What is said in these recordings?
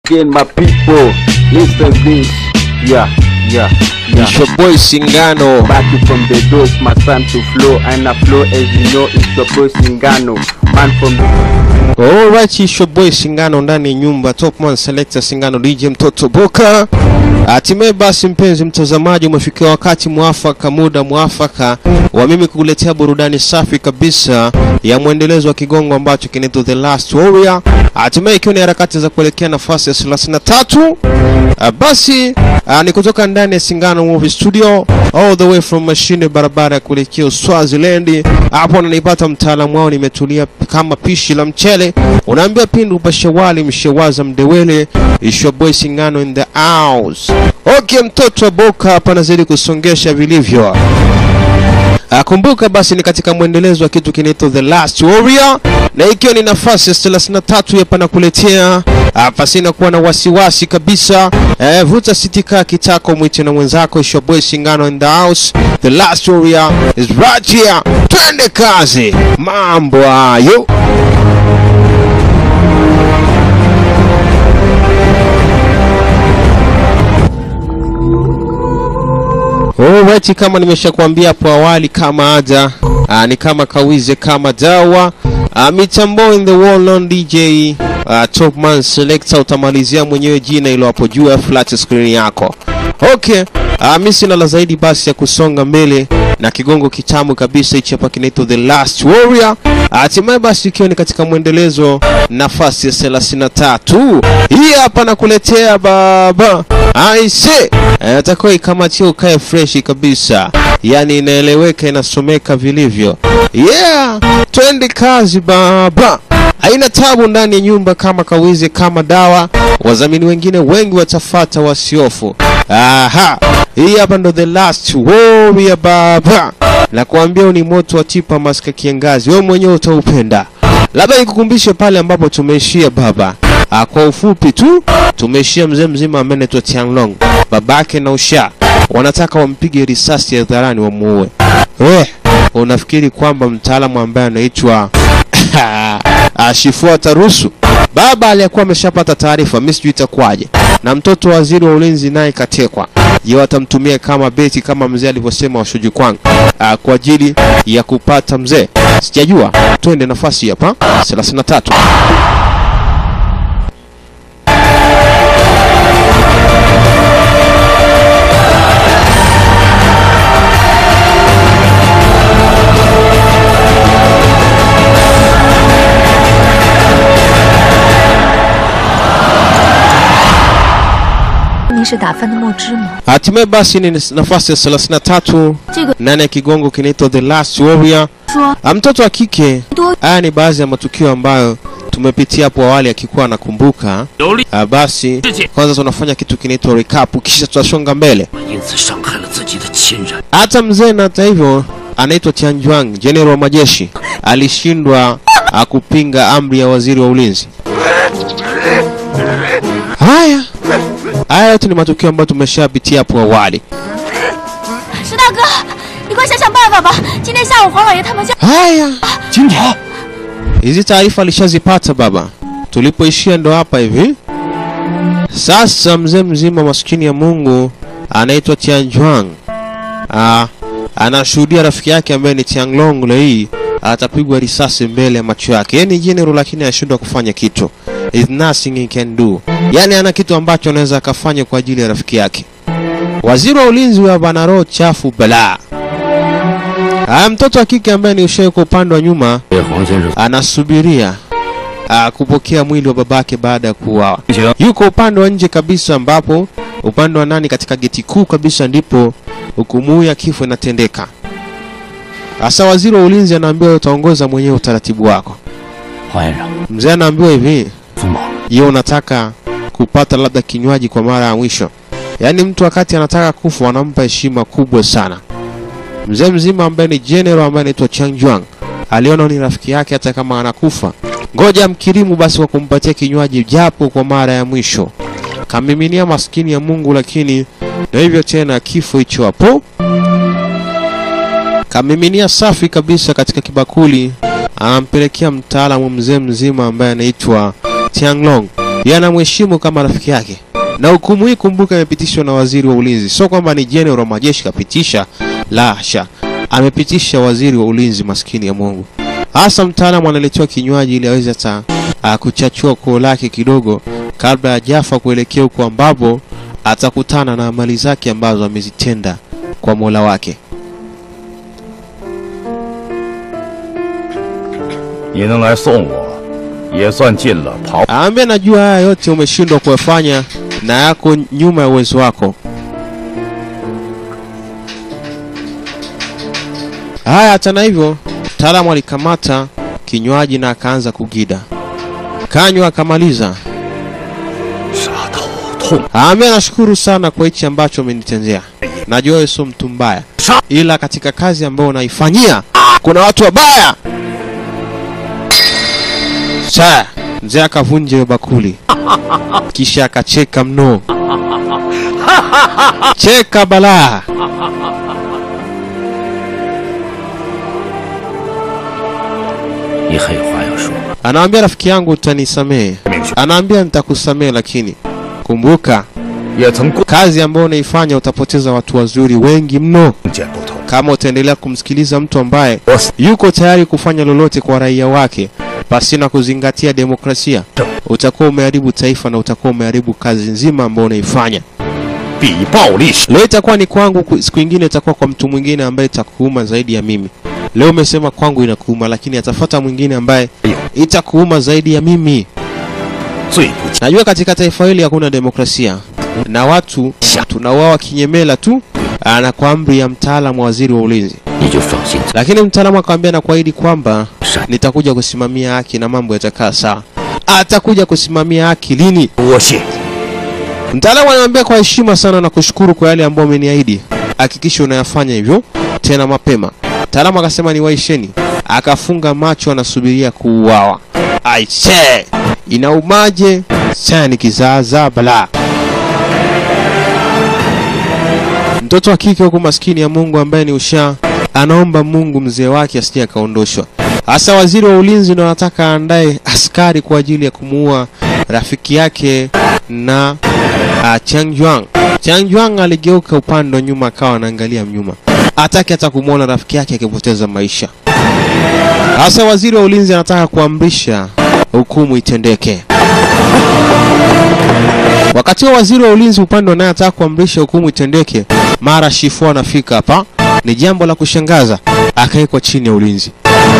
again, my people. Listen this. Yeah, yeah, yeah. It's your boy Singano. Back from the dose, my time to flow. And I flow as you know, it's your boy Singano. Man from the Alright, it's your boy Singano ndani ya nyumba Topman Selector Singano DJ Mtoto Boka. Hatimaye basi, mpenzi mtazamaji, umefikia wakati mwafaka, muda mwafaka wa mimi kukuletea burudani safi kabisa ya mwendelezo wa kigongo ambacho kinaitwa The Last Warrior, hatimaye ikiwa ni harakati za kuelekea nafasi ya 33. Ah, basi ah, ni kutoka ndani ya Singano Movie Studio all the way from mashine barabara ya kuelekea Swaziland. Hapo unanipata mtaalamu wao, nimetulia kama pishi la mchele. Unaambia pindu pashawali mshewaza mdewele. It's your boy Singano in the house. Okay, mtoto wa Boka hapa anazidi kusongesha vilivyo. Ah, Kumbuka basi ni katika mwendelezo wa kitu kinaitwa The Last Warrior, na ikiwa ni nafasi ya 33 hapa nakuletea ah, pasina kuwa na wasiwasi kabisa. Eh, vuta siti kaa kitako, mwite na mwenzako. It's your boy Singano in the house. The Last Warrior is right here. Twende kazi, mambo hayo. Alright, kama nimeshakwambia hapo awali, kama ada aa, ni kama kawize kama dawa aa, mitambo in the wall non DJ aa, Topman Selector, utamalizia mwenyewe jina ilo hapo juu ya flat screen yako. Okay, aa, mi sina la zaidi basi ya kusonga mbele na kigongo kitamu kabisa hichi hapa kinaitwa The Last Warrior. Hatimaye basi ikiwa ni katika mwendelezo nafasi ya 33 hii hapa nakuletea baba aise, natakiwa ikamatia ukae freshi kabisa, yani inaeleweka, inasomeka vilivyo. Yeah, twende kazi baba haina tabu ndani ya nyumba kama kawizi kama dawa. Wadhamini wengine wengi watafata wasiofu. Aha, hii hapa ndo the last warrior baba, na kuambia ni moto wa tipa maska kiangazi, wewe mwenyewe utaupenda. Labda nikukumbishe pale ambapo tumeishia baba. Ah, kwa ufupi tu tumeishia mzee mzima ambaye anaitwa Tianglong, babake na Usha wanataka wampige risasi ya hadharani wamuue. Eh, unafikiri kwamba mtaalamu ambaye anaitwa Ashifua Tarusu baba aliyekuwa ameshapata taarifa, mimi sijui itakuwaje, na mtoto wa waziri wa ulinzi naye katekwa. Je, watamtumia kama beti kama mzee alivyosema washuji kwangu ah, kwa ajili ya kupata mzee? Sijajua. Twende nafasi hapa 33. 您是打翻的墨汁吗？ Hatimaye basi ni nafasi ya 33 这个 ndani ya kigongo kinaitwa The Last Warrior. 说 Ah, Mtoto wa kike, 多 haya ni baadhi ya matukio ambayo tumepitia hapo awali, akikuwa anakumbuka. 有理， Ah, basi 事情， kwanza tunafanya kitu kinaitwa recap, kisha tutasonga mbele. 因此伤害了自己的亲人。 Hata mzee na hata hivyo anaitwa Tianjuang, jenerali wa majeshi, alishindwa ah, kupinga amri ya waziri wa ulinzi. Haya haya yote ni matukio ambayo tumeshapitia hapo awali. 石大哥，你快想想办法吧！今天下午黄老爷他们家 Haya 金条， hizi taarifa alishazipata baba. Tulipoishia ndo hapa hivi. Sasa mzee mzima maskini ya Mungu anaitwa Tianjuang. Ah, anashuhudia rafiki yake ambaye ni Tianglong leo hii atapigwa risasi mbele ya macho yake. Yeye ni general lakini anashindwa kufanya kitu. Is nothing he can do. Yaani ana kitu ambacho anaweza akafanya kwa ajili ya rafiki yake. Waziri wa ulinzi wa Banaro chafu balaa. Ah, mtoto wa kike ambaye ni ushawi kwa upande wa nyuma 对黄先生， anasubiria ah, kupokea mwili wa babake baada ya kuuawa. 行， Yuko upande wa nje kabisa, ambapo upande wa nani katika geti kuu kabisa ndipo hukumu ya kifo inatendeka. Sasa waziri wa ulinzi anaambiwa utaongoza mwenyewe utaratibu wako. 黄先生， Mzee anaambiwa hivi, 宗宝， je, unataka kupata labda kinywaji kwa mara ya mwisho? Yaani mtu wakati anataka kufa wanampa heshima kubwa sana. Mzee mzima ambaye ni general ambaye anaitwa Changjuang aliona ni rafiki yake, hata kama anakufa, ngoja mkirimu basi kwa kumpatia kinywaji japo kwa mara ya mwisho. Kamiminia maskini ya Mungu, lakini na hivyo tena kifo hicho hapo kamiminia safi kabisa katika kibakuli, anampelekea mtaalamu mzee mzima ambaye anaitwa Tianglong. yeye anamheshimu kama rafiki yake. Na hukumu hii kumbuka, imepitishwa na waziri wa ulinzi, sio kwamba ni general wa majeshi kapitisha, la hasha, amepitisha waziri wa ulinzi, maskini ya Mungu. Hasa mtaalamu analetewa kinywaji ili aweze hata ah, kuchachua koo lake kidogo kabla ya Jafa kuelekea huko ambapo atakutana na amali zake ambazo amezitenda kwa Mola wake. 你能来送我，也算尽了跑。 Aambia najua haya yote umeshindwa kuyafanya na yako nyuma ya uwezo wako. Haya, hata na hivyo, mtaalamu alikamata kinywaji na akaanza kugida, kanywa akamaliza. 杀头痛， Aambia nashukuru sana kwa hichi ambacho umenitendea. Najua wewe sio mtu mbaya, ila katika kazi ambayo unaifanyia kuna watu wabaya. Sa mzee akavunja hiyo bakuli, kisha akacheka mno, cheka balaa. 你还有话要说？ Anaambia rafiki yangu utanisamehe, 命兄 anaambia nitakusamehe, lakini kumbuka 也曾共 kazi ambayo unaifanya utapoteza watu wazuri wengi mno. 见不同。 kama utaendelea kumsikiliza mtu ambaye 我死 yuko tayari kufanya lolote kwa raia wake pasina kuzingatia demokrasia, utakuwa umeharibu taifa na utakuwa umeharibu kazi nzima ambayo unaifanya. 比暴力时， Leo itakuwa ni kwangu, ku- siku ingine itakuwa kwa mtu mwingine ambaye itakuuma zaidi ya mimi. Leo umesema kwangu inakuuma, lakini atafata mwingine ambaye 哎呦， itakuuma zaidi ya mimi. 最不济 Najua katika taifa hili hakuna demokrasia na watu tunauawa kinyemela tu ah, na kwa amri ya mtaalamu wa waziri wa ulinzi. 你就放心 Lakini mtaalamu akamwambia na kuahidi kwamba 善。 nitakuja kusimamia haki na mambo yatakaa sawa. Atakuja kusimamia haki lini? 多谢， Mtaalamu anamwambia kwa heshima sana na kushukuru kwa yale ambayo umeniahidi. Hakikisha unayafanya hivyo tena mapema. Mtaalamu akasema ni waisheni, akafunga macho, anasubiria kuuawa. Aise, inaumaje? Sasa ni kizaazaa balaa. Mtoto wa kike huku maskini ya Mungu ambaye ni usha anaomba Mungu mzee wake asije akaondoshwa. Hasa waziri wa ulinzi ndo anataka aandae askari kwa ajili ya kumuua rafiki yake na uh, Chang Juang. Chang Juang aligeuka upande wa nyuma akawa anaangalia nyuma, hataki hata kumwona rafiki yake akipoteza maisha. Hasa waziri wa ulinzi anataka kuamrisha hukumu itendeke. Wakati wa waziri wa ulinzi upande naye anataka kuamrisha hukumu itendeke, mara Shifu anafika hapa. Ni jambo la kushangaza, akawekwa chini ya ulinzi.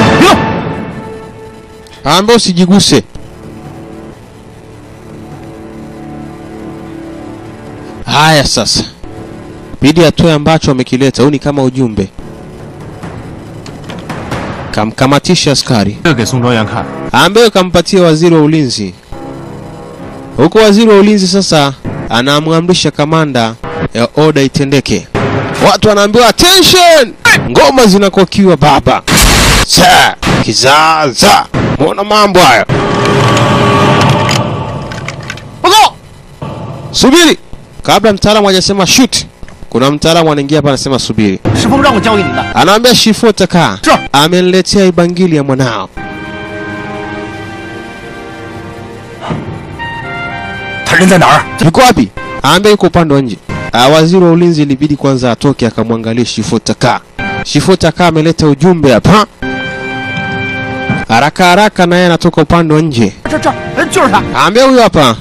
Aambia usijiguse. Haya sasa, bidi atoe ambacho amekileta. Huu ni kama ujumbe. Kamkamatisha askari 这给宋庄园看。 ambaye kampatia waziri wa ulinzi. Huko waziri wa ulinzi sasa anamwamrisha kamanda ya oda itendeke. Watu wanaambiwa attention, ngoma zinakokiwa baba. Sa kizaza, muona mambo hayo. Bako! Subiri, kabla mtaalamu hajasema shoot, kuna mtaalamu anaingia hapa anasema subiri. 师傅让我交给你的。 Anaambia Shifu utakaa. Sure. Ameniletea ibangili ya mwanao. 他人在哪儿？ Yuko wapi? Aambia yuko upande wa nje. Ah, waziri wa ulinzi ilibidi kwanza atoke akamwangalia Shifu Taka. Shifu Taka ameleta ujumbe hapa. Haraka haraka naye anatoka upande wa nje. 这这，呃就是他。 Aambia huyo hapa.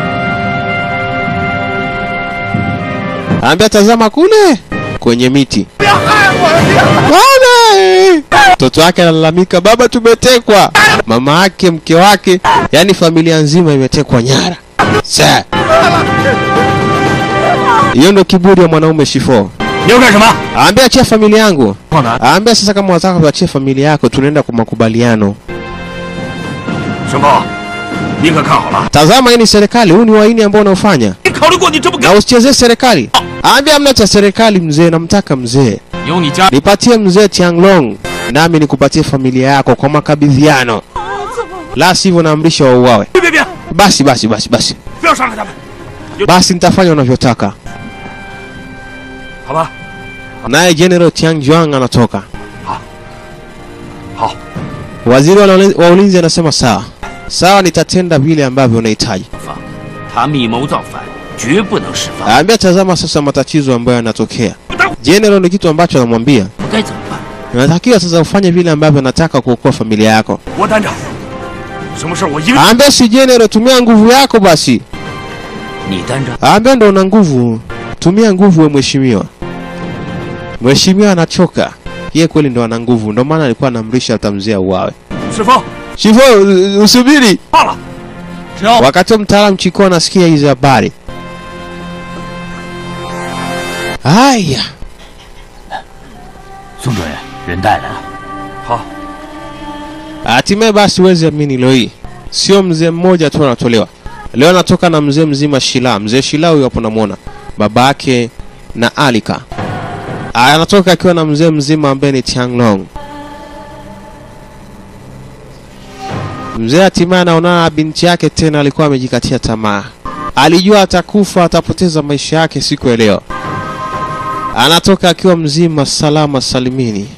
Aambia tazama kule kwenye miti. Bwana! eh. Mtoto wake analalamika, baba, tumetekwa. Mama yake, mke wake, yani familia nzima imetekwa nyara. Sa. Hiyo ndo kiburi ya mwanaume Shifo. 你要干什么？ Aambia achia familia yangu. 浩南， Aambia sasa, kama unataka kuachia familia yako, tunaenda kwa makubaliano. 兄弟，你可看好了， Tazama, hii ni serikali, huu ni waini ambao unaofanya 你考虑过你这么 na usichezee serikali. Aambia hamna cha serikali mzee, namtaka mzee. 有你家 Nipatie mzee Tianglong, nami nikupatie familia yako kwa makabidhiano, la sivyo naamrisha wauawe. 别别别， Basi basi basi basi 不要伤害他们， basi, nitafanya unavyotaka. 好吧？ Naye General Tiang Juang anatoka. 好， Waziri wa ulinzi- wa ulinzi anasema sawa. sawa, nitatenda vile ambavyo unahitaji. 放，他密谋造反，绝不能释放。 Aambia, tazama sasa matatizo ambayo yanatokea. General ni kitu ambacho anamwambia 我该怎么办？ unatakiwa sasa ufanye vile ambavyo nataka kuokoa familia yako. 我担着，什么事儿我一个。 Aambia, si General, tumia nguvu yako basi. 你担着， Aambia, ndo una nguvu, tumia nguvu we mheshimiwa. Mheshimiwa anachoka, yeye kweli ndo ana nguvu, ndo maana alikuwa anamrisha atamzia uwawe. 师傅， Shifo, u- usubiri. 罢了，只要 Wakati huo mtaalamu Chiko anasikia hizi habari. Haya, 宋主任，人带来了。 好， hatimaye basi huwezi amini leo hii sio mzee mmoja tu anatolewa leo anatoka na mzee mzima Shila. Mzee Shila huyo hapo namwona baba yake na Alika, Aya, anatoka akiwa na mzee mzima ambaye ni Tianglong. Mzee hatimaye anaonana na binti yake tena, alikuwa amejikatia tamaa, alijua atakufa, atapoteza maisha yake siku ya leo. Anatoka akiwa mzima salama salimini.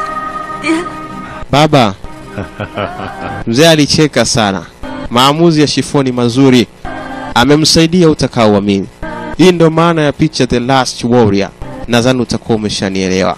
Baba, mzee alicheka sana. Maamuzi ya Shifoni mazuri, amemsaidia utakaoamini. Hii ndo maana ya picha The Last Warrior. Nadhani utakuwa umeshanielewa.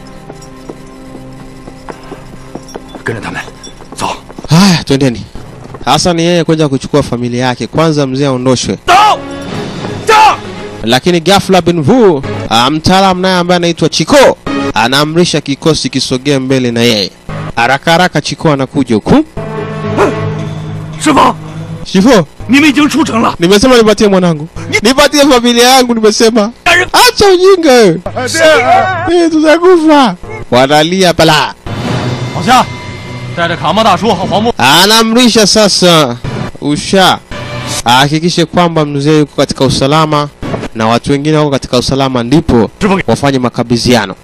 跟着他们走， Haya, twendeni. Hasa ni yeye kwenda kuchukua familia yake, kwanza mzee aondoshwe. 走，走。 Lakini ghafla bin Vu, ah, mtaalamu naye ambaye anaitwa Chiko anaamrisha kikosi kisogee mbele na yeye. Haraka haraka Chiko anakuja huku. 师傅， Shifo, 你们已经出城了， nimesema nipatie mwanangu, nipatie familia yangu, nimesema. 大人， Acha ujinga wewe. Eh, tutakufa. Wanalia bala. 往下，带着卡莫大叔和黄木 Anaamrisha sasa usha ahakikishe kwamba mzee yuko katika usalama na watu wengine wako katika usalama, ndipo 师傅， wafanye makabidhiano.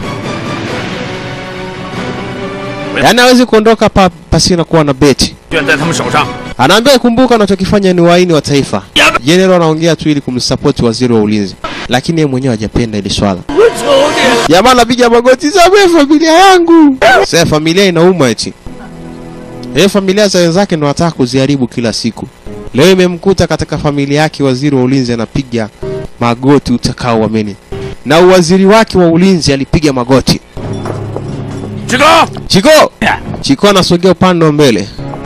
Yaani hawezi kuondoka pa, pasina kuwa na beti. 卷在他们手上， Anaambia kumbuka, unachokifanya ni waini wa taifa. 呀， General anaongea tu ili kumsapoti waziri wa ulinzi, lakini yeye mwenyewe hajapenda hili swala. 我求你， Jamaa anapiga magoti, samehe familia yangu. Sasa familia inauma eti. Yeye familia za wenzake ndo anataka kuziharibu kila siku. Leo imemkuta katika familia yake waziri wa ulinzi anapiga magoti utakaoamini. Na waziri wake wa ulinzi alipiga magoti. 志刚， Chiko! Chiko anasogea upande wa mbele.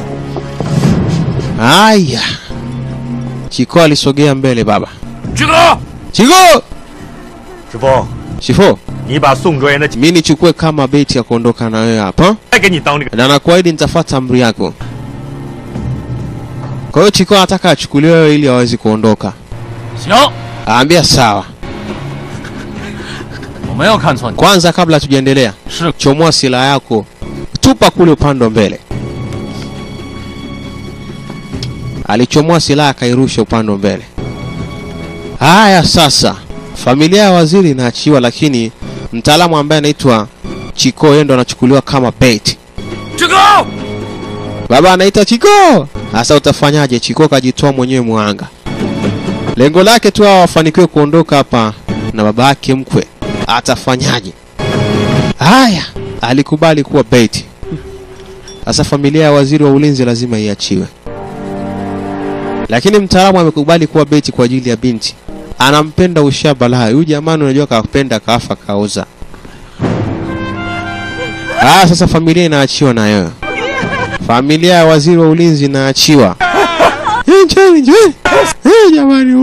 Aya. Chiko alisogea mbele baba. 志刚， Chiko! 师傅， Shifo, 你把宋卓元的 mimi nichukue kama beti ya kuondoka na wewe hapa. 再给你当这个， na nakuahidi nitafuata amri yako. Kwa hiyo Chiko anataka achukuliwe wewe ili aweze kuondoka. 行， Aambia sawa. 我没有看错你， Kwanza kabla tujaendelea, 是 chomoa silaha yako, tupa kule upande wa mbele. Alichomoa silaha akairusha upande wa mbele. Haya sasa, familia ya waziri inaachiwa, lakini mtaalamu ambaye anaitwa Chiko yeye ndo anachukuliwa kama bait. 志刚， Baba anaita Chiko. Sasa utafanyaje? Chiko kajitoa mwenyewe mwanga. Lengo lake tu hawa wafanikiwe kuondoka hapa na baba yake mkwe. Atafanyaje? Haya, alikubali kuwa bait. Sasa familia ya waziri wa ulinzi lazima iachiwe. Lakini mtaalamu amekubali kuwa beti kwa ajili ya binti. Anampenda ushabala. Huyu jamani unajua kapenda kafa kauza. Ah, sasa familia inaachiwa nayo. Familia ya waziri wa ulinzi inaachiwa. Eh, njoni, njoni. Eh, jamani.